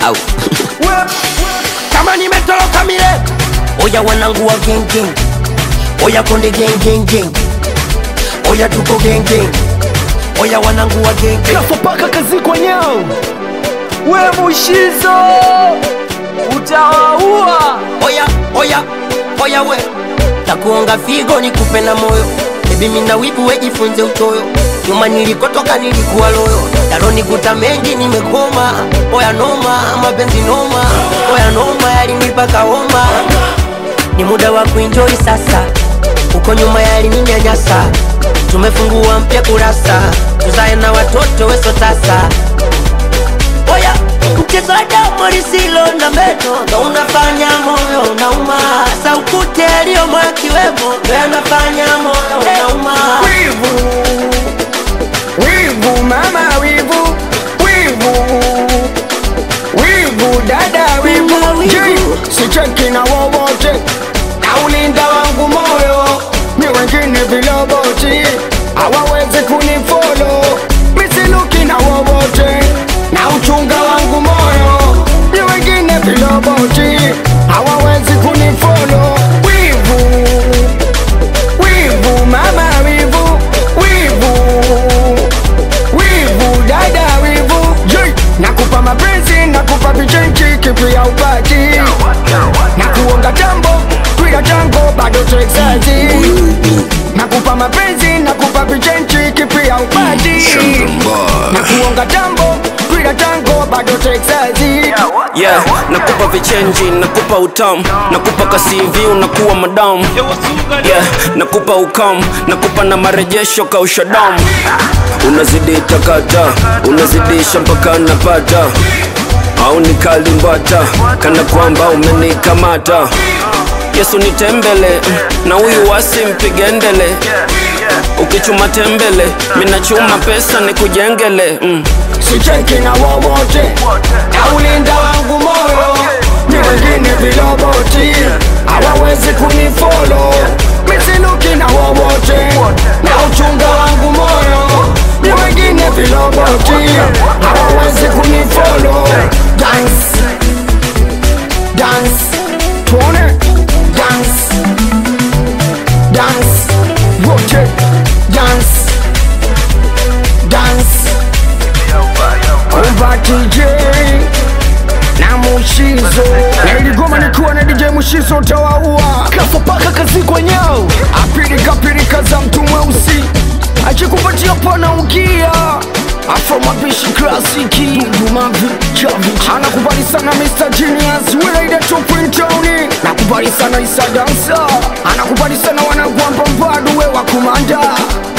au kama nimetoroka mile oya wanangu wa gengeng oya konde gengengeng oya tuko gengeng oya wanangu wa gengeng kafopaka kazi kwenyao we mushizo utawaua oya oya oya we takuonga figo nikupe na moyo bebi mina wibu wejifunze utoyo nyuma nilikotoka nilikuwa loyo yalonikuta mengi nimekoma oya noma mapenzi noma oya noma yalinipaka homa ni muda wa kuenjoy sasa uko nyuma yalininyanyasa tumefungua mpya kurasa tuzae na watoto weso tasa oya mchezo wa damu lisilo na meno ndo unafanya moyo unauma saukute aliyomo akiwemo ndo yanafanya moyo unauma wivu wivu mama wivu wivu wivu dada wivu Mama wivu. Je, sicheki na wowote na ulinda wangu moyo ni wengine viloboti hawawezi kunifolo misiluki na wowote na uchunga wangu moyo ni wengine viloboti hawawezi kunifolo wivu wivu mama wivu wivu wivu dada wivu Jei, nakupa mapenzi nakupa vichenchi kipi ya upati na kuonga tambo kwila tango bado texazi nakupa mapenzi nakupa vichenchi kipi ya upati na kuonga tambo kwila tango bado texazi yeah nakupa vichenji nakupa utamu nakupa kasivi unakuwa madamu yeah nakupa ukam nakupa na marejesho kausha damu unazidi takata unazidisha mpaka napata au nikalimbata kana kwamba umenikamata yesu nitembele na huyu wasi mpige ndele ukichuma tembele minachuma pesa nikujengele mm. sicheki na wowote na ulinda wangu moyo ni wengine viloboti hawawezi kunifolo misiluki na wowote na uchunga wangu moyo ni wengine viloboti hawawezi kunifolo dance dance tuone dance dance wote dance dance Kumba DJ na Mushizo na iligoma nikiwa na DJ Mushizo utawaua kafopaka kazi kwenyao apirika pirika za mtu mweusi akikupatia pana ukia afro mapishi klasiki dudumavi chavi anakubali sana Mr. Genius Wilaida Tupintoni nakubali sana Isa Dansa anakubali sana wanagwamba mbadu we wa kumanda